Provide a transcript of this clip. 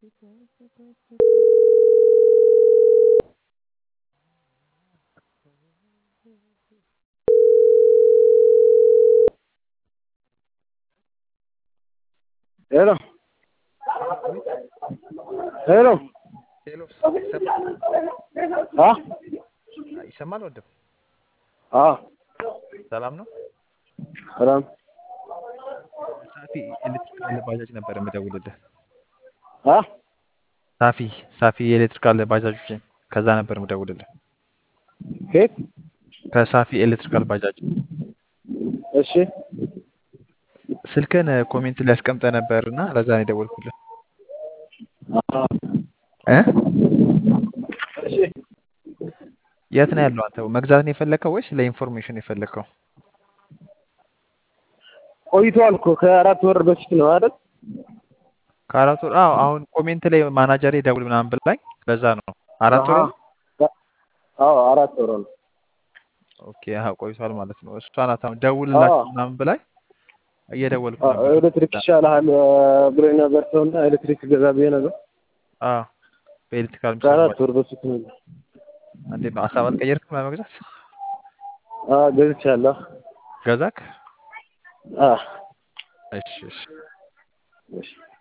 ሄሎ ሄሎ ሄሎ ይሰማል? አ ይሰማል ወንድም? አ ሰላም ነው? ሰላም ሳፊ ኤሌክትሪካል ባጃጅ ነበር የምደውልልህ። አ ሳፊ ሳፊ የኤሌክትሪካል ባጃጆች ከዛ ነበር የምደውልልህ። ከየት? ከሳፊ ኤሌክትሪካል ባጃጅ እሺ ስልክን ኮሜንት ላይ አስቀምጠህ ነበር እና ለዛ ነው የደወልኩልህ። አ እ እሺ የት ነው ያለው አንተ? መግዛት ነው የፈለግከው ወይስ ለኢንፎርሜሽን የፈለግከው? ቆይቷል እኮ ከአራት ወር በፊት ነው አይደል? ከአራት ወር አዎ። አሁን ኮሜንት ላይ ማናጀሬ ደውል ምናምን ብላኝ ለዛ ነው። አራት ወር ነው? አዎ አራት ወር ነው። ኦኬ አዎ ቆይቷል ማለት ነው። እሷ ናት አሁን ደውልላቸው አዎ። ምናምን ብላኝ እየደወልኩ አ- ነበር። ኤሌክትሪክ ይሻልሃል ብሎኝ ነበር ሰውና ኤሌክትሪክ ገዛ ብዬ ነበር። አዎ በኤሌክትሪካል የሚሰሩ ከአራት ባጃጅ ወር በፊት ነው። እንዴት ነው ሀሳብ አልቀየርክም ለመግዛት? አ ገዝቻለሁ። ገዛክ? አ እሺ እሺ እሺ